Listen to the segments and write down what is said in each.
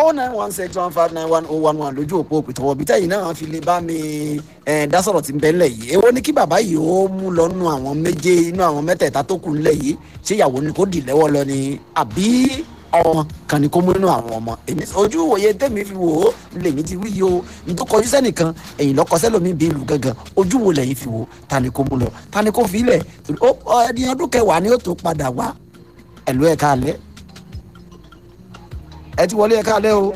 oh nine one six one five nine one oh one one lójú òpó òpìtọ́wọ́ bí tẹ́yìn náà fi lè bá mi ẹ̀ dá sọ̀rọ̀ tí ń bẹ́ ńlẹ̀ yìí èwo ni kí bàbá yìí ó mú lọ nínú àwọn méje inú àwọn mẹ́tẹ̀ẹ̀ta tó kù ńlẹ̀ yìí ṣé ìyàwó ni kò dì lẹ́wọ́ lọ ni àbí ọmọ kan ni kó mú nínú àwọn ọmọ èmi ojú ìwòye tẹ́mi fi wò ó lèmi ti wí yìí o ní tó kọjú sẹ́nìkan ẹ̀yìn lọ́kọ sẹ́lómi bí ìlú gangan ojú wo lẹ́yìn fi wò ó ta ni kó mú lọ ta ni kó fi ilẹ̀ ẹni ọdún kẹwàá ni ó tó padà wá ẹ̀lú ẹ̀ka alẹ́ ẹ ti wọlé ẹ̀ka alẹ́ o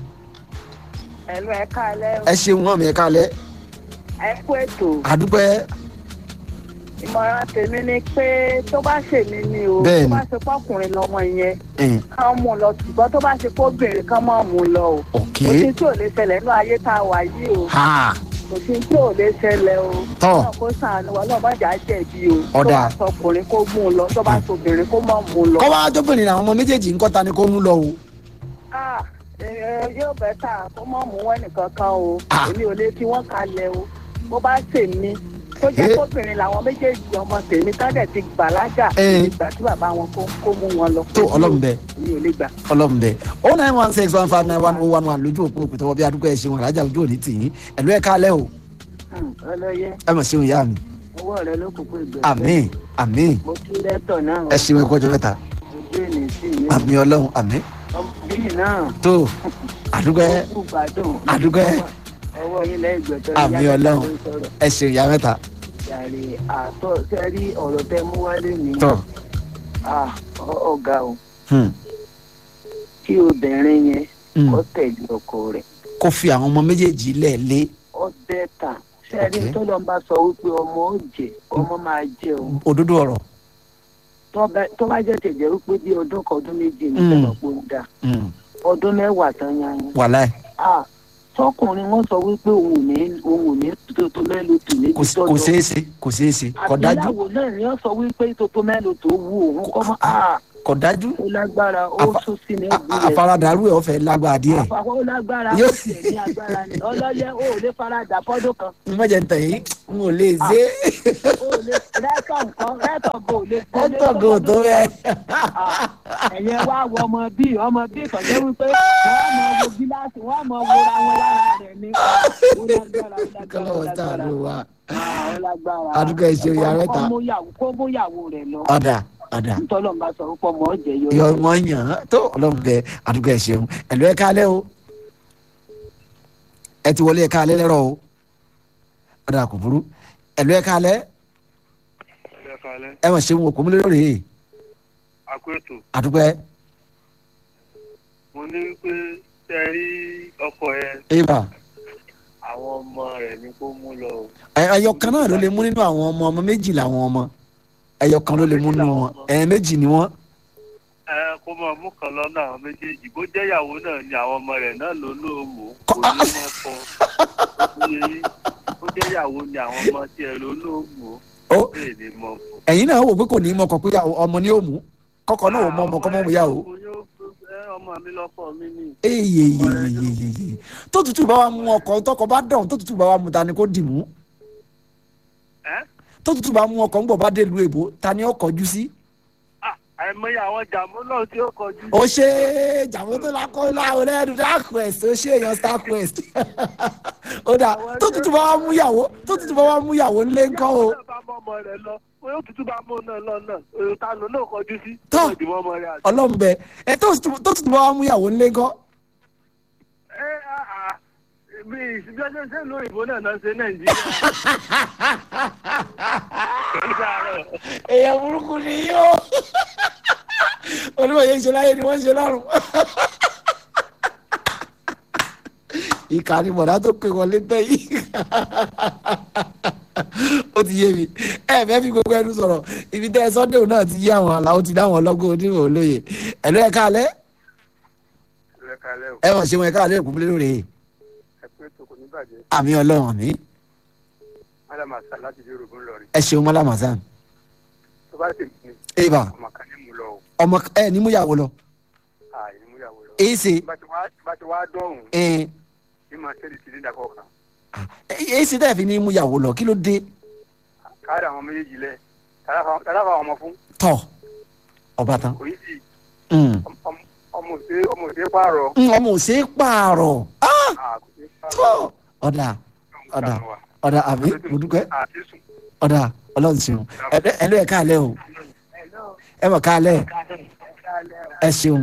ẹ̀lú ẹ káalẹ́ o. ẹ ṣeun hàn mí ẹ̀ka alẹ́ ẹ kú ètò àdúpẹ́ ìmọ̀ràn tèmi ni pé tó bá ṣèmi ni o Bẹ́ẹ̀ni. tó bá ṣe pọ́kùnrin lọ́mọ yẹn ẹ̀hìn, kán mú un lọ ṣùgbọ́n tó bá ṣe kóbìnrin kán mọ̀ mú un lọ o. ok kò sí tí ò lè ṣẹlẹ̀ ní ayé tá a wà yìí o ha kò sí tí ò lè ṣẹlẹ̀ o. Tọ́. náà kó sànù wa náà mọ̀jà jẹ̀bi o. Ọ̀dà. tó bá sọkùnrin kó mú un lọ tó bá sọbìnrin kó mọ̀ mú un lọ. kọ́ wá jọ́bìnrin àwọn ọmọ méjèèjì ń kọ́ ta ni kó mú lọ o Ah, ẹ, yóò bẹ́ tà kó mọ̀ mú wọn nìkan kan o Ah. èmi ò lè fi wọ́n kalẹ̀ o bó bá ṣèmi tó jẹ́ Eh. kóbìnrin làwọn méjèèjì ọmọ tèmi tọ́dẹ̀ ti gbàlágà Eh. ìgbà tí bàbá wọn kó kó mú wọn lọ. tó ọlọ́run bẹ́ẹ̀ mi ò lè gbà. ọlọ́run bẹ́ẹ̀ oh nine one six one five nine one oh one one lójú òpó òpìtọ́wọ́ bí adúgbò ẹ̀ ṣeun alájà ojú òní tì yín ẹ̀lú ẹ̀ka alẹ́ o Hmm, ọlọ́yẹ ẹ mọ̀ ṣeun ìyá mi owó rẹ ló kúkú ìgbẹ́. àmín àmín mo kí lẹ́tọ̀ náà ẹ ṣeun ẹ̀kọ́ ọjọ́ mẹ́ta ojú ènì sí mi. àmín ọlọ́run àmín ọmọbìnrin náà tó àdúgbò ẹ ó kú gbádùn. àdúgbò ẹ ọwọ́ yín lẹ́yìn gbẹ̀tọ́ àmín ọlọ́run ẹ ṣeun ìyá mẹ́ta yàrá àtọ̀ sẹ́rí ọ̀rọ̀ tẹ mú wálé mi. tó Ah, ọ- ọ̀gá o hmm, kí obìnrin yẹn hmm. kó tẹ̀lé ọkọ rẹ̀ kó fi àwọn ọmọ méjèèjì lẹ̀ lé ó bẹ́ẹ̀ta sẹ́rí Okay. tó lọ́n bá sọ wípé ọmọ ó jẹ ọmọ máa jẹ o òdodo ọ̀rọ̀ tó bá- tó bá jẹ́ tẹ̀jẹ̀ wípé bí ọdún kan ọdún méjì ní Mm. sẹ́wọ̀n pé ó dà hmm, ọdún mẹ́wàá tán yan yín. wàláì Ah, tọkùnrin wọn sọ wípé òun ò ní òun ò ní tótó mẹ́lò tó ní kò sí- kò ṣeé ṣe kò ṣeé ṣe kò dájú àbíyáwó náà ni wọ́n sọ wípé tótó mẹ́lò tó wù òun kọ́ mọ́ ah kò dájú ó lágbára ó Àfa- sún sí ní A- ẹ̀gbìn a- rẹ̀ àfaradàrú ẹ̀ ọ̀fẹ́ lágbára díẹ̀ àfàwọn ó lágbára Yóò- ó tiẹ̀ ní agbára ni ọlọ́yẹ ó ò lè faradà fọ́dún kan n má jẹ́ ntẹ̀ yìí n ò lè ṣe ó lè rẹ́tọ̀ nǹkan rẹ́tọ̀ bò lè é tọ̀gọ̀ tó bẹ́ẹ̀. ẹ̀yẹ wá wọ ọmọ bíi ọmọ bíi ìtọ́jẹ́ wípé wọ́n mọ wo gíláàsì wọ́n mọ wora wọn lára rẹ̀ ní ó lágbára ó lágbára ó kọ́lọ́wọ́ tá a lágbára lò wá. Ah, ó lágbára Àdúgbò ìṣe ìyá mẹ́ta. kó mú yàwó- kó mú yàwó rẹ̀ lọ ọ̀dà ọ̀dà ntọ́lọ́ ń bá sọ pé ọmọ ọ̀jẹ̀ yọ yọ ọmọ yàn án tó ọlọ́run bẹ àdúgbò ẹ̀ ṣeun ẹ̀lú ẹ̀ kálẹ̀ o ẹ ti wọlé ẹ̀ kálẹ̀ lẹ́rọ̀ o ọ̀dà kò burú ẹ̀lú ẹ̀ kálẹ̀ ẹ kalẹ ẹ mọ̀ ṣeun òkú múlẹ̀ lórí àkóètò àdúgbò ẹ̀ mo ní pé tẹ rí ọkọ ẹ ẹ̀bà àwọn ọmọ rẹ ní kó mú lọ o ẹyọ kan náà ló lè mú nínú àwọn ọmọ ọmọ méjì làwọn ọmọ ẹyọ kan ló lè mú nínú wọn ẹ méjì ni wọn ẹ kó máa mú kan lọ́nà àwọn méjèèjì bó jẹ́ ìyàwó náà ni àwọn ọmọ rẹ̀ náà ló ló mú kò Kọ́- ní mọ́ kọ́ òye yín bó jẹ́ ìyàwó ni àwọn ọmọ tiẹ̀ ló ló mú ó bẹ́ẹ̀ ni mọ́ kọ́. ẹ̀yin náà wò pé kò ní í mọkàn pé ọmọ ni ó mú kọ́kọ́ náà ò mọ ọmọ kọ́ mọ́ mu yá o. ọmọ mi lọ́kọ mi ni eyeyeyeyeye tó tutù bá wa mú ọkọ tọkọ bá dàn tó tutù bá wa mú ta ni kò dì mú ẹ́ tó tutù bá mú ọkọ ńgbọ bá dé lu èbó ta ni ó kọjú sí. Ah, àìmọye àwọn jàmú náà tí ó kọjú ó ṣe jàmọ́ tó lákọ́ láwọn lẹ́nu dark quest ó ṣe èèyàn star quest ó dà tó tutù bá wa mú yàwó tó tutù bá wa mú yàwó ńlé ńkọ́ o. ìyàwó náà bá mọ ọmọ rẹ lọ bóyá òtútù bá mú náà lọ náà èrò ta ló náà kọjú sí Tọ́. tó ìdìbò ọmọ rẹ àti. ọlọ́mbẹ ẹ tó tutù tó tutù bá wa mú yàwó ńlé ńkọ́. ẹ àà bí ìsìnbíọ́sẹ̀ ṣe ń lo ìbò náà náà ṣe nàìjíríà. Kìí ṣàárọ̀. èèyàn burúkú ni yóò onímọ̀ yẹn ń ṣe láyé ni wọ́n ń ṣe lọ́rùn. ìkà ni bọ̀dá tó pè wọlé tẹ́ yìí ó ti yé mi ẹ fẹ́ fi gbogbo ẹnu sọ̀rọ̀ ibi tẹ́ ẹ sọ́dẹ̀ náà ti yé àwọn àlàó ti dáwọn ọlọ́gbọ́n onímọ̀ olóye ẹ̀lú ẹ̀ka alẹ́ ẹ kalẹ́ o ẹ mọ̀ ṣe wọn ẹ̀ka alẹ́ òkúnlé lóore ẹ pé tó kò ní bàjẹ́ àmì ọlọ́run mi madam asa láti dé rògbòn lọrin ẹ ṣeun mọ́lá mazan tó bá sì ní eva ọmọ kan ní mú lọ o ọmọ ẹ ní múyàwó lọ àì ní múyàwó lọ. èyí ṣe bá ti wá bá ti wá dọ̀hùn ẹ ní máa ṣẹ́ni sílíńdà kọ̀ọ̀kan èyí ṣe tẹ́ fi ní múyàwó lọ kí ló dé káàdì àwọn méjèèjì lẹ tàlàfà àwọn ọmọ fún tọ̀ ọba tán. kò yí sí Mm. ọmọ ọmọ ṣe ọmọ ò ṣe pààrọ̀. Mm, ọmọ ò ṣe é pààrọ̀ Ah, Ah, kò ṣe pààrọ̀. tó ọ̀dà ọ̀dà ọ̀dà àbí mo dúpẹ́ àti sùn. ọ̀dà ọlọ́run ṣeun Ẹ- ẹ ló ẹ̀ káàlẹ́ o ẹ mọ̀ káàlẹ́ ẹ ṣeun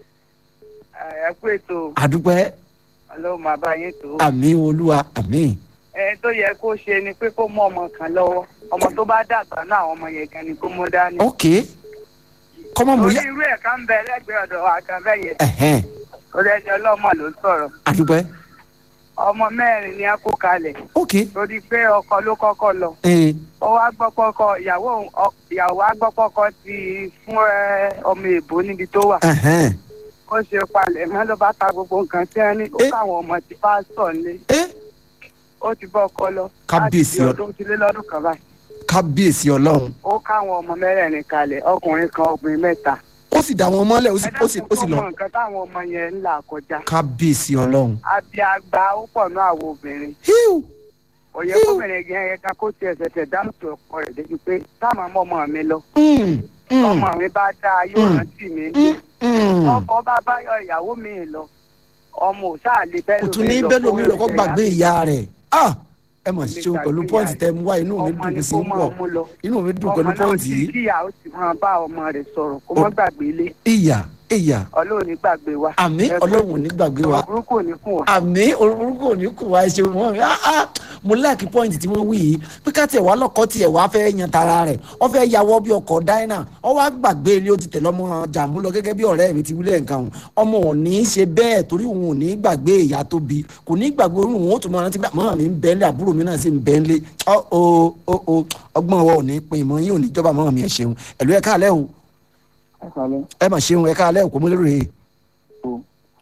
ẹ kú ètò àdúpẹ́ ọlọ́run máa bá yín tó. àmì olúwa àmì ẹ tó yẹ kó ṣe ni pé kó mú ọmọ kan lọ́wọ́ ọmọ tó bá dàgbà náà àwọn ọmọ yẹn gan ni kó mú dání. ok kọ́mọ mu orí yá irú ẹ̀ kan bẹ lẹ́gbẹ̀ẹ́ ọ̀dọ̀ wa kan bẹ́ẹ̀ yẹn ẹ̀hẹ́n torí ẹni ọlọ́mọ ló sọ̀rọ̀ àdúpẹ́ ọmọ mẹ́rin ni a kó kalẹ̀ ok torí pé ọkọ ló kọ́kọ́ lọ ẹ̀ ó wá gbọ́ pọ́kọ́ ìyàwó òun- ọ- ìyàwó wa gbọ́ pọ́kọ́ ti fún ẹ, ọmọ èbó níbi tó wà ẹ̀hẹ́n ó ṣe palẹ̀ mọ́ ló bá ta gbogbo nǹkan tí wọ́n ní ó Eh. káwọn ọmọ ti pásítọ̀ nílé ẹ̀ ó ti bọ́ ọkọ lọ Kábíyèsí láti ọ- bí ọdún ti lé lọ́dún kan báyìí kábíyèsí ọlọ́run ó káwọn ọmọ mẹ́rẹ̀ẹ̀rin kalẹ̀ ọkùnrin kan obìnrin mẹ́ta ó sì dá wọn mọ́lẹ̀ ó sì ó sì ó sì lọ mọ nǹkan táwọn ọmọ yẹn ń là kọjá kábíyèsí ọlọ́run abiagba ó pọ̀ ní àwọn obìnrin híù òye kóbìnrin yẹn yẹn ká kó tiẹ̀ ṣẹ̀ṣẹ̀ dáhùn tó ọkọ rẹ̀ débi pé táwọn ọmọ ọmọ mi lọ Mm, mm, ọmọ mi bá dáa yóò Mm. rántí mi mm, mm. ọkọ bá báyọ̀ ìyàwó mi lọ ọmọ ò sáà lè bẹ́ẹ̀ kò tún ní bẹ́ẹ̀ lómi lọ́kọ́ gbàgbé ìyá rẹ̀ ah ẹ mọ̀ ṣeun pẹ̀lú pọ́ǹtì tẹ mú wá inú mi ọmọ dùn ni sí kó ń máa pọ̀ mú lọ inú mi dùn ọmọ pẹ̀lú náà pọ́ǹtì ti yìí kíyà ó sì máa bá ọmọ rẹ̀ sọ̀rọ̀ kó mọ́ gbàgbé ilé ìyà ìyà ọlọ́run ní gbàgbé wa àmì Ẹ kú ọlọ́run ò ní gbàgbé wa burúkú ò ní kùn wá. àmì orúkọ ò ní kù wá ṣe wọn ah ah mo láàkì pọ́ǹtì tí wọ́n wí yìí pé ká tiẹ̀ wá lọ́kọ́ tiẹ̀ wá fẹ́ yan tara rẹ̀ wọ́n fẹ́ yàwọ́ bí ọkọ̀ dáínà wọ́n wá gbàgbé ilé ó ti tẹ̀lé ọmọ jàmbú lọ gẹ́gẹ́ bí ọ̀rẹ́ mi ti wílẹ̀ nǹkan òun ọmọ ò ní í ṣe bẹ́ẹ̀ torí òun ò ní í gbàgbé ìyá tó bí kò ní í gbàgbé òun òun ó tún máa rántí pé mọ́ mi ń bẹ́ẹ̀ lé àbúrò mi náà sì ń bẹ́ẹ̀ lé ọ́ o o o ọgbọ́n wa ò ní pin ìmọ̀ yín ò ní jọba mọ́ mi ẹ̀ ṣeun ẹ̀lú ẹ̀ káàlẹ́ o ẹ kàlẹ́ ẹ mà ṣeun ẹ̀ káàlẹ́ o kò mú lérò yìí o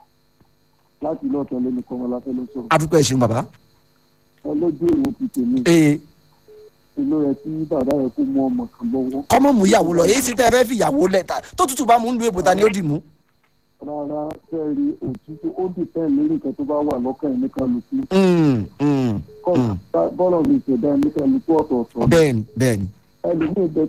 láti ilé ọ̀tọ̀ lónìí kọ́ wọn láfẹ́ ló sọ̀rọ̀ adúpẹ́ ẹ̀ ṣeun bàbá ẹ lójú ìwò ti tèmi ee ìlú rẹ tí bàbá rẹ kó mú ọmọ kan lọ́wọ́ kọ́mọ́ mú ìyàwó lọ èyí sì tẹ́ ẹ fẹ́ fi ìyàwó lẹ́ta tó tútù bá mú ń lu èbò ta ni ó dì mú. rárá fẹ́ẹ́rí òtútù ó dìpẹ́ lórí nǹkan tó bá wà lọ́kàn ní kálukú Mm, mm, kọ́ Mm. bọ́lọ̀ mi ìṣẹ̀dá ní kálukú ọ̀tọ̀ọ̀tọ̀ bẹ́ẹ̀ni bẹ́ẹ̀ni ẹlòmíì bẹ